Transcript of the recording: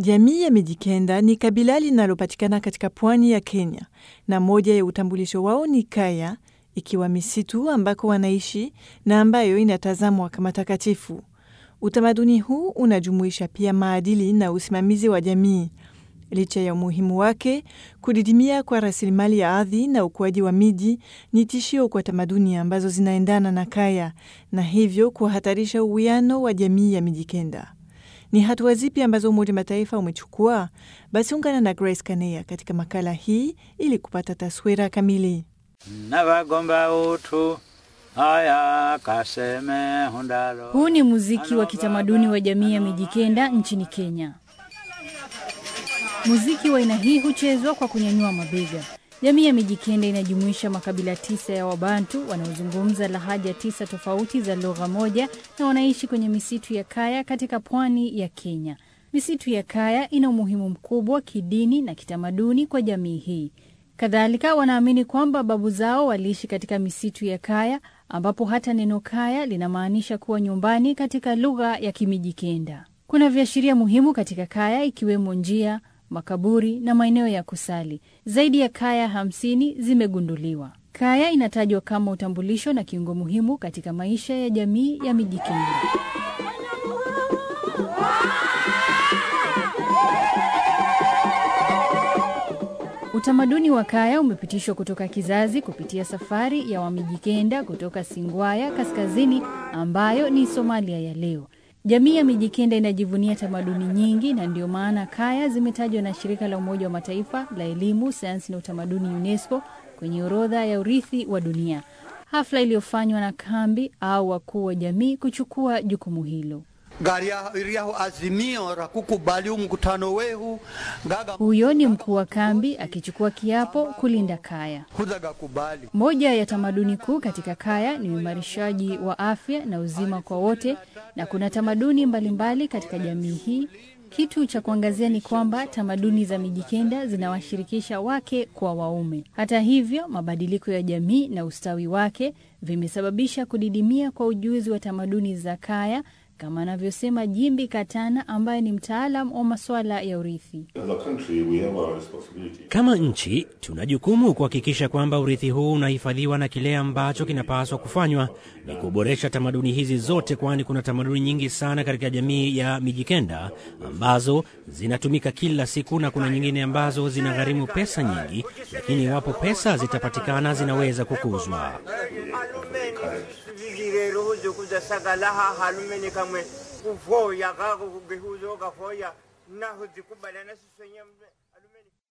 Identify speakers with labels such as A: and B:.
A: Jamii ya Mijikenda ni kabila linalopatikana katika pwani ya Kenya, na moja ya utambulisho wao ni kaya, ikiwa misitu ambako wanaishi na ambayo inatazamwa kama takatifu. Utamaduni huu unajumuisha pia maadili na usimamizi wa jamii. Licha ya umuhimu wake, kudidimia kwa rasilimali ya ardhi na ukuaji wa miji ni tishio kwa tamaduni ambazo zinaendana na kaya na hivyo kuhatarisha uwiano wa jamii ya Mijikenda. Ni hatua zipi ambazo Umoja Mataifa umechukua? Basi ungana na Grace Kaneya katika makala hii ili kupata taswira kamili.
B: nabagomba utu aya kaseme hundalo.
C: Huu ni muziki wa kitamaduni wa jamii ya Mijikenda nchini Kenya. Muziki wa aina hii huchezwa kwa kunyanyua mabega. Jamii ya Mijikenda inajumuisha makabila tisa ya Wabantu wanaozungumza lahaja tisa tofauti za lugha moja na wanaishi kwenye misitu ya Kaya katika pwani ya Kenya. Misitu ya Kaya ina umuhimu mkubwa kidini na kitamaduni kwa jamii hii. Kadhalika, wanaamini kwamba babu zao waliishi katika misitu ya Kaya, ambapo hata neno Kaya linamaanisha kuwa nyumbani katika lugha ya Kimijikenda. Kuna viashiria muhimu katika Kaya ikiwemo njia, makaburi na maeneo ya kusali. Zaidi ya kaya hamsini zimegunduliwa. Kaya inatajwa kama utambulisho na kiungo muhimu katika maisha ya jamii ya Mijikenda. Utamaduni wa kaya umepitishwa kutoka kizazi kupitia safari ya Wamijikenda kutoka Singwaya kaskazini, ambayo ni Somalia ya leo. Jamii ya Mijikenda inajivunia tamaduni nyingi na ndio maana kaya zimetajwa na shirika la Umoja wa Mataifa la elimu, sayansi na utamaduni UNESCO kwenye orodha ya urithi wa dunia. Hafla iliyofanywa na kambi au wakuu wa jamii kuchukua jukumu hilo.
D: gariaho azimio la kukubali mkutano wehu ngaga
C: Huyo ni mkuu wa kambi akichukua kiapo kulinda kaya.
D: huzaga kubali
C: Moja ya tamaduni kuu katika kaya ni uimarishaji wa afya na uzima kwa wote, na kuna tamaduni mbalimbali katika jamii hii. Kitu cha kuangazia ni kwamba tamaduni za Mijikenda zinawashirikisha wake kwa waume. Hata hivyo, mabadiliko ya jamii na ustawi wake vimesababisha kudidimia kwa ujuzi wa tamaduni za kaya, kama anavyosema Jimbi Katana ambaye ni mtaalam wa masuala ya urithi.
E: As a country, we have a responsibility.
F: Kama nchi tuna jukumu kuhakikisha kwamba urithi huu unahifadhiwa, na kile ambacho kinapaswa kufanywa ni kuboresha tamaduni hizi zote, kwani kuna tamaduni nyingi sana katika jamii ya Mijikenda ambazo zinatumika kila siku na kuna nyingine ambazo zinagharimu pesa nyingi, lakini iwapo pesa zitapatikana zinaweza kukuzwa.
G: vigirero huzo kuzasagalaha halumeni kamwe kuvoya kako kugehuzo kafoya naho zikubalana siswenye